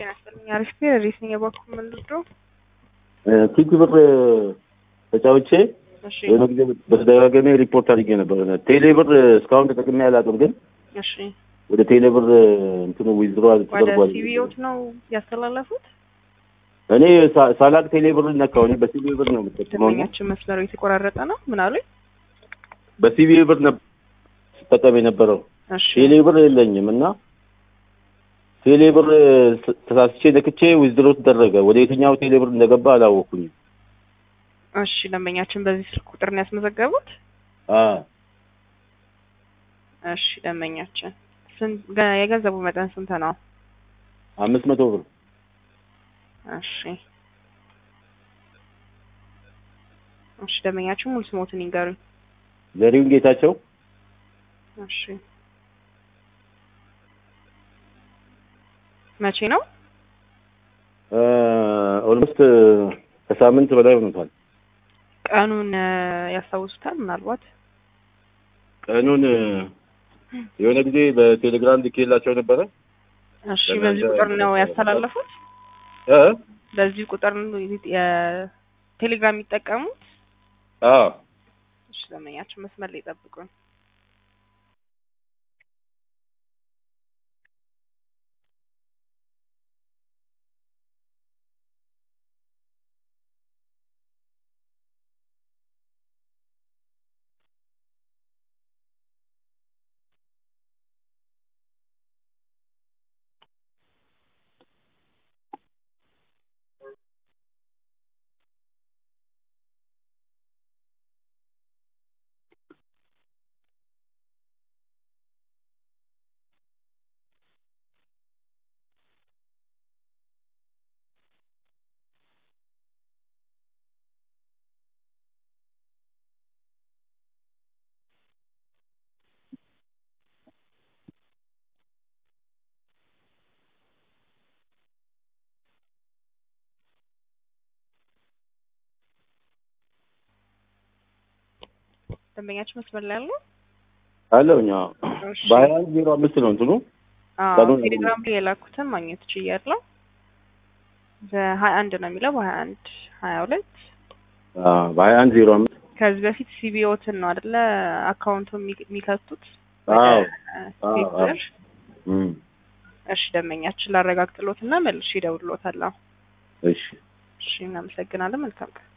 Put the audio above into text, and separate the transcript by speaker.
Speaker 1: ጤና ይስጥልኝ። አሪፍ ነው። ሬስ ነኝ የባኩ ምንድሮ
Speaker 2: ቲክ ብር ተጫውቼ
Speaker 1: እሺ
Speaker 2: የሆነ ጊዜ በተደጋጋሚ ሪፖርት አድርጌ ነበር። ቴሌ ብር እስካሁን ተጠቅሜ አላውቅም፣ ግን
Speaker 1: እሺ
Speaker 2: ወደ ቴሌ ብር እንትኑ ዊዝድሮ
Speaker 1: ወደ
Speaker 2: ተደርጓል።
Speaker 1: ሲቪኦት ነው ያስተላለፉት።
Speaker 2: እኔ ሳ- ሳላቅ ቴሌ ብር ነካው። እኔ በሲቪ ብር ነው የምጠቀመው። እና
Speaker 1: ደንበኛችን መስመሩ የተቆራረጠ ነው። ምን አሉኝ?
Speaker 2: በሲቪ ብር ነበር ስጠቀም የነበረው።
Speaker 1: እሺ
Speaker 2: ቴሌ ብር የለኝም እና ቴሌ ብር ስ- ተሳስቼ ነክቼ ዊዝድሮ ተደረገ። ወደ የትኛው ቴሌ ብር እንደገባ አላወኩኝም።
Speaker 1: እሺ ደንበኛችን በዚህ ስልክ ቁጥር ነው ያስመዘገቡት።
Speaker 2: አ
Speaker 1: እሺ ደንበኛችን ስንት ገ- የገንዘቡ መጠን ስንት ነው?
Speaker 2: አምስት መቶ ብር
Speaker 1: እሺ እሺ ደንበኛችን ሙሉ ስሞትን ይንገሩኝ።
Speaker 2: ዘሪሁን ጌታቸው
Speaker 1: እሺ መቼ ነው?
Speaker 2: ኦልሞስት ከሳምንት በላይ ሆኖታል።
Speaker 1: ቀኑን እ፣ ያስታውሱታል? ምናልባት
Speaker 2: ቀኑን የሆነ ጊዜ በቴሌግራም ልኬላቸው ነበረ።
Speaker 1: እሺ
Speaker 2: ለምን
Speaker 1: በዚህ
Speaker 2: እንደ-
Speaker 1: ቁጥር ነው ያስተላለፉት?
Speaker 2: እ
Speaker 1: በዚህ ቁጥር ነው የቴሌግራም የሚጠቀሙት?
Speaker 2: አዎ
Speaker 1: እሺ ደንበኛችን መስመር ላይ ጠብቁን። ደንበኛችን መስመር ላይ አሉ?
Speaker 2: አለውኛ
Speaker 1: እሺ
Speaker 2: በሀያ አንድ ዜሮ አምስት ነው እንትኑ
Speaker 1: አዎ
Speaker 2: ቀኑን
Speaker 1: ቴሌግራም ላይ የላኩትን ማግኘት ችያለሁ። በሀያ አንድ ነው የሚለው በሀያ አንድ ሀያ ሁለት
Speaker 2: አ፣ በሀያ አንድ ዜሮ አምስት
Speaker 1: ከዚህ በፊት ሲቢኦትን ነው አይደለ አካውንቱ የሚ- የሚከቱት
Speaker 2: አዎ
Speaker 1: ወደ ቴክ
Speaker 2: አዎ።
Speaker 1: ብር።
Speaker 2: እም፣
Speaker 1: እሺ ደንበኛችን ላረጋግጥሎትና መልሼ እደውልሎታለሁ።
Speaker 2: እሺ
Speaker 1: እሺ እናመሰግናለን። መልካም ቀን